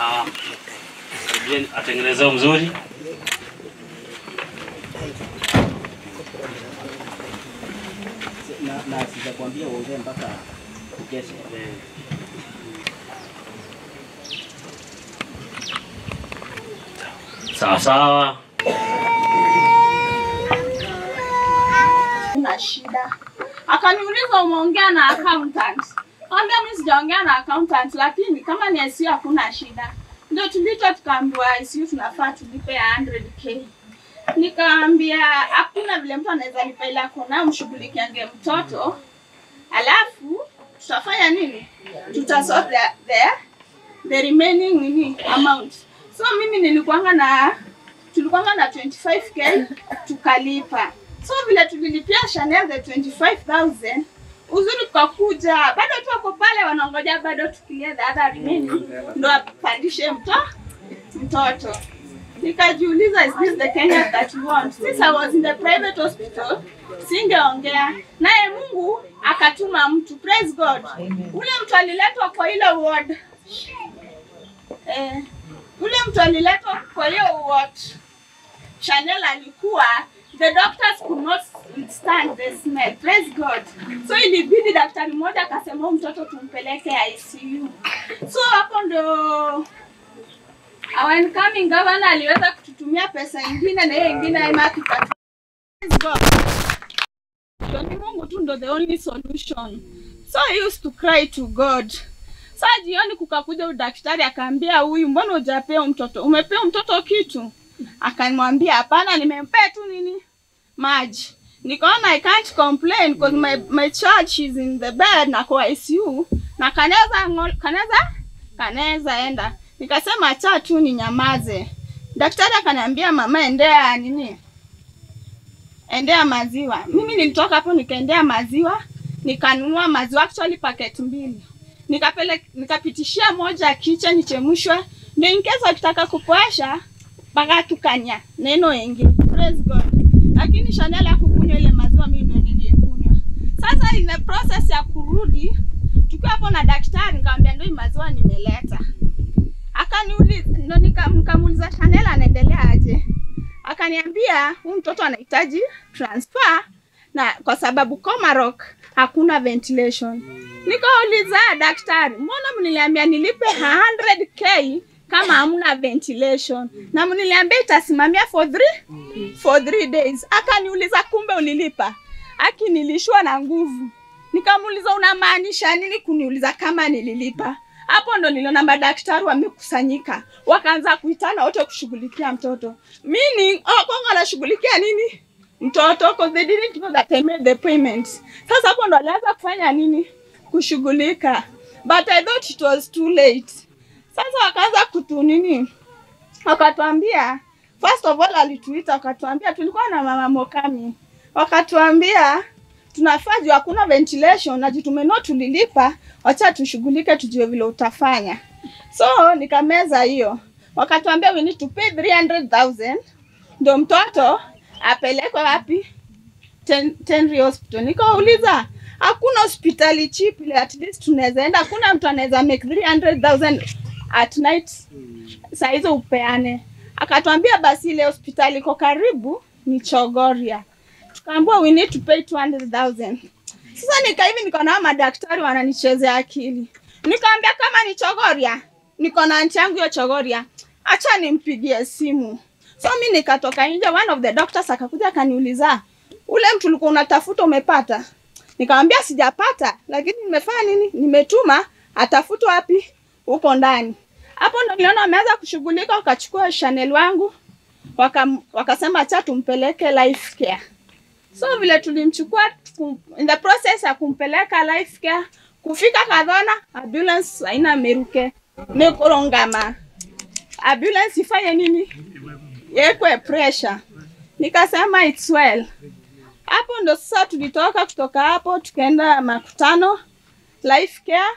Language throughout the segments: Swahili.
Ah, saidieni atengenezee mzuri. na, na sijakwambia uongee mpaka kesho. Sawa sawa. na shida. Akaniuliza umeongea na accountant. Kaambia mimi sijaongea na accountant, lakini kama ni ICU hakuna shida. Ndio tuliitwa tukaambiwa ICU tunafaa tulipe ya 100k. Nikaambia hakuna vile mtu anaweza lipa ila kuna mshughulikiange mtoto, alafu tutafanya nini? Tutasort the, the, the remaining nini amount. So mimi nilikuanga na tulikuanga na 25k tukalipa. So vile tulilipia Chanel the 25,000 uzuri tukakuja, bado tu wako pale wanaongoja bado tukilia the other remaining ndo apandishe mto mtoto. Nikajiuliza, is this the Kenya that we want? Since I was in the private hospital, singeongea naye. Mungu akatuma mtu, praise God. Ule mtu aliletwa kwa ile ward eh, ule mtu aliletwa kwa hiyo ward Chanel alikuwa the doctors could not withstand the smell. Praise God. So ilibidi daktari mmoja akasema huyu mtoto tumpeleke ICU. So hapo ndo our incoming governor aliweza kututumia pesa ingine na hiyo ingine Emma akipata. Praise God. So ni Mungu tu ndo the only solution. So I used to cry to God. Saa jioni kukakuja udaktari akaambia huyu, mbona hujapea mtoto? Umepea mtoto kitu? Akamwambia hapana, nimempea tu nini maji. Nikaona I can't complain because my, my child she's in the bed na kwa ICU na kanaweza ngo- kanaweza kanaweza enda. Nikasema acha tu ni nyamaze. Daktari akaniambia mama, endea nini, endea maziwa. Mimi nilitoka hapo nikaendea maziwa, nikanunua maziwa actually packet mbili nikapele nikapitishia moja kicha nichemshwe, ndio in case wakitaka kupoesha mpaka tukanya neno yengi. Praise God. Lakini Chanel hakukunywa ile maziwa, mimi ndo nilikunywa. Sasa in the process ya kurudi, tukiwa hapo na daktari, nikamwambia ndio hii maziwa nimeleta. Akaniuliza, ndo nika- nikamuuliza Chanel anaendelea aje? Akaniambia huyu mtoto anahitaji transfer na kwa sababu Komarok hakuna ventilation. Nikauliza daktari, mbona mniliambia nilipe 100k kama hamna ventilation na mniliambia itasimamia for three, for three days. Akaniuliza kumbe ulilipa? Aki nilishwa na nguvu. Nikamuuliza unamaanisha nini kuniuliza kama nililipa? Hapo ndo niliona madaktari wamekusanyika, wakaanza kuitana wote kushughulikia mtoto. Meaning, oh, Kongo anashughulikia nini? Mtoto because they didn't know that I made the payment. Sasa hapo ndo alianza kufanya nini? Kushughulika. But I thought it was too late. Sasa wakaanza kutu nini? Wakatuambia first of all alituita wakatuambia tulikuwa na mama Mokami. Wakatuambia tunafaa juu hakuna ventilation na juu tumenua tulilipa, wacha tushughulike tujue vile utafanya. So nikameza hiyo. Wakatuambia we need to pay 300,000 ndio mtoto apelekwe wapi? Ten- Tenri Hospital. Nikauliza hakuna hospitali cheap ile at least tunaweza enda, hakuna mtu anaweza make 300,000 at night saa hizo upeane. Akatuambia basi ile hospitali iko karibu ni Chogoria. Tukaambiwa we need to pay 200,000. Sasa nika hivi niko na madaktari wananichezea akili. Nikaambia kama ni Chogoria, niko na anti yangu hiyo Chogoria, acha nimpigie simu. So mi nikatoka nje, one of the doctors akakuja akaniuliza, ule mtu ulikuwa unatafuta umepata? Nikamwambia sijapata, lakini nimefanya nini? Nimetuma atafutwe wapi? Huko ndani. Hapo ndo niliona wameanza kushughulika, wakachukua Chanel wangu wakam, wakasema acha tumpeleke life care. So vile tulimchukua kum- in the process ya kumpeleka life care, kufika Kadhona ambulance haina meruke nekorongama ambulance ifanye nini? Yekwe pressure. Nikasema it's well. Hapo ndo sasa tulitoka kutoka hapo tukaenda makutano life care.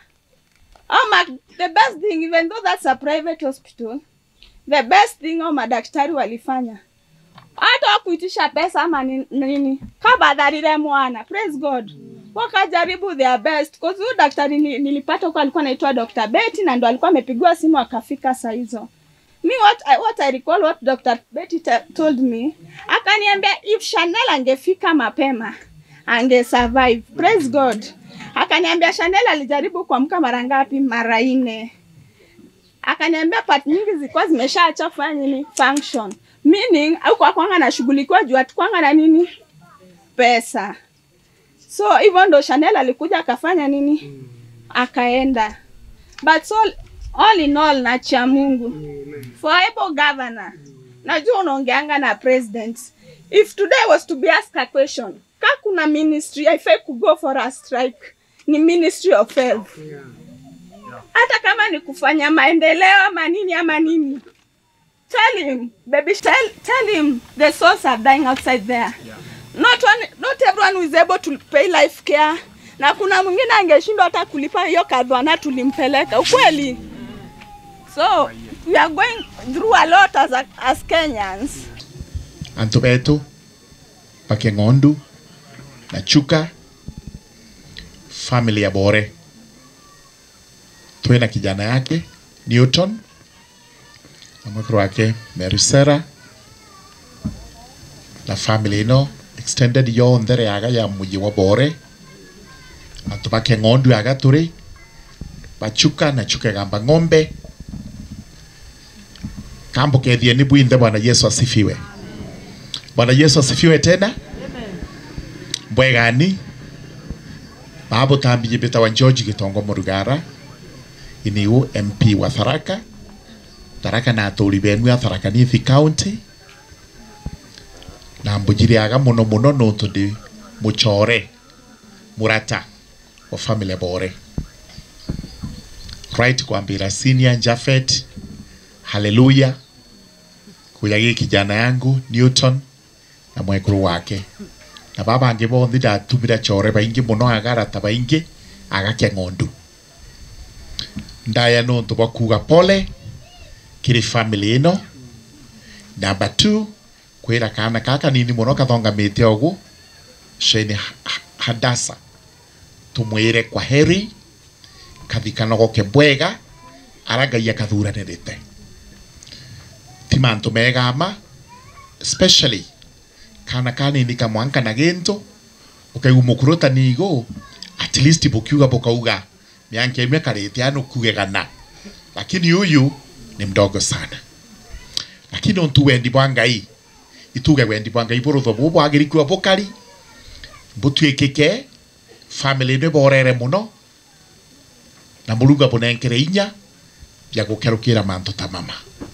Oh, ma, the best thing even though that's a private hospital, the best thing au madaktari walifanya hata wakuitisha pesa ama ni- nini kabadharire mwana praise god wakajaribu their best cause huyu daktari ni- nilipata huko alikuwa anaitwa Dr. Betty na ndo alikuwa amepigiwa simu akafika saa hizo me what I, what I recall what Dr. Betty te- told me akaniambia if Chanel angefika mapema ange survive praise god akaniambia Chanel alijaribu kuamka mara ngapi mara nne akaniambia part nyingi zilikuwa zimeshaacha kufanya nini function meaning au kwa kwanga nashughulikiwa juu atukwanga na nini pesa so hivyo ndo Chanel alikuja akafanya nini akaenda but so all in all na cha Mungu for able governor najua unaongeanga na president if today was to be asked a question ka kuna ministry haifai kugo for a strike ni ministry of health hata kama ni kufanya maendeleo ama nini ama nini tell him baby tell, tell him the souls are dying outside there not one, not everyone who is able to pay life care na kuna mwingine angeshindwa hata kulipa hiyo kadhwana tulimpeleka ukweli so we are going through a lot as, a, as Kenyans anto betu pakeng'ondu na chuka family ya bore twina kijana yake newton na mwekero wake merisera na family ino extended yonthe yaga ya muji wa bore anto bakeng'ondu yaga turi bachuka na chuka gamba ng'ombe kambukethieni bwinthe bwana yesu asifiwe Bwana Yesu asifiwe tena. Mbwegani Babu Tambi Bita wa George Gitongo Murugara iniu MP wa Tharaka Tharaka na aturi benu ya Tharaka Nithi County na mbujiriaga muno muno nuntu ndi muchore murata wa family bore right kwambira senior Jafet haleluya kuya gi kijana yangu Newton na mwekuru wake na baba ange bothi ndatumira chore baingi muno agarata baingi agakia ng'ondu ndaya nuntu bwa kuga pole kiri family ino number 2 kwira kana kaka nini muno kathongamite ogu Shane Ha- Ha- Hadasa tumwire kwa heri kathikanogoke bwega arangai akathuranirite ti mantu mega ma especially kana kanini kamwanka na gento ukaigu mukuruta nigo at least bukiuga bukauga mianke imwe karite ano kugegana lakini huyu ni mdogo sana lakini ontu wendi bwa ngai ituge wendi bwa ngai burutho bu bwagirikua bukari butwikike family ne borere muno na muruga bunenkere inya ya gukerukira mantu ta mama